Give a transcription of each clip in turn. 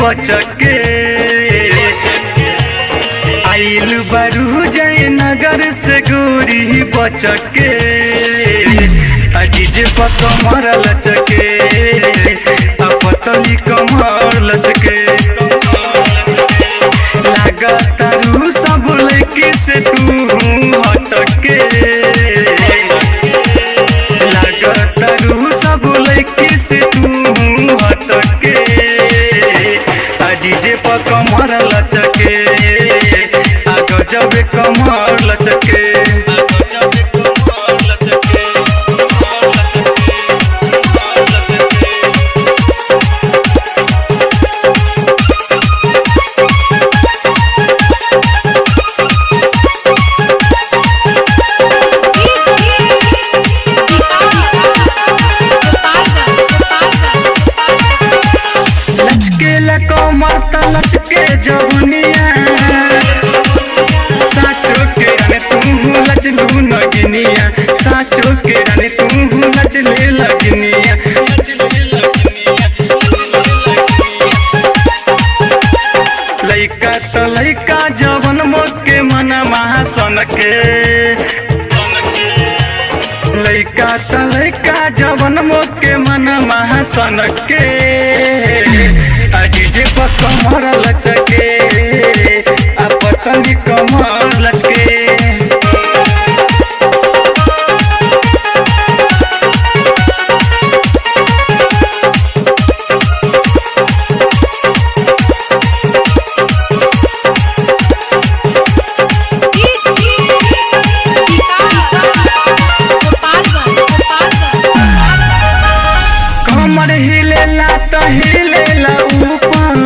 बचके आइल बारू जय नगर से गोरी बचके आ डीजे पर कमर लचके आ पतली कमर लचके लागतारू सब लड़की से तू हटके लागतारू सब लड़की से तू हटके आ डीजे पर कमर लचके आ गजब कमर लचके लचके ला कमर त लचके जवनिया साचो के राने तू लचलू नगिनिया साचो के राने तू लचले लगनिया लइका त लइका जवन मोके मन महासन के लइका त लइका जवन मोके मन महासन के आ डीजे पर कमर लचके आ पतली कमर लचके कमर हिलेला त हिलेला ऊपर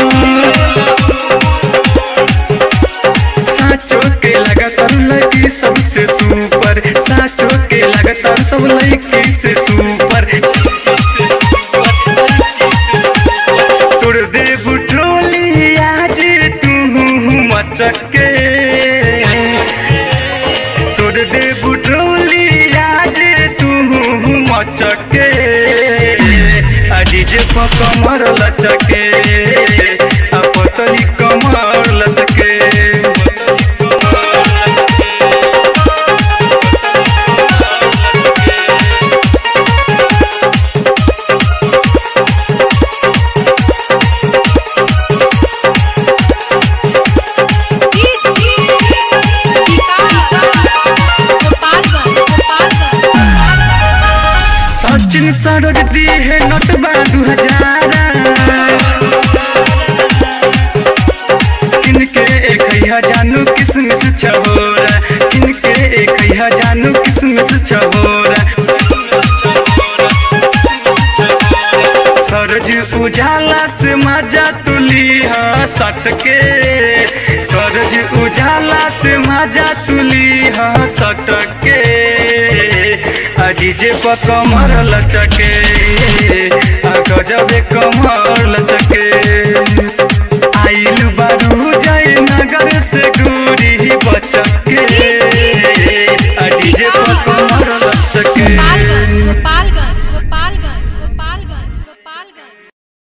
साचो के लगातार लगी सबसे सुपर साचो के लगातार सब लड़की से सुपर तोड़ दे बुट्रोली आज तू मचके तोड़ दे बुट्रोली आज तू मचके आ डीजे पर कमर लचके आ पतली कमर लचके सचिन सरोज दी है नोटबा दू हजार किनके एक है जानू किसमिस छहोरा किनके एक है जानू किसमिस छहोरा सरज उजाला से मजा तुली हाँ सटके सरज उजाला से मजा तुली हाँ सटके आ डीजे पर कमर लचके आ गजब कमर लचके आइल बारू जय नगर से दूरी बचके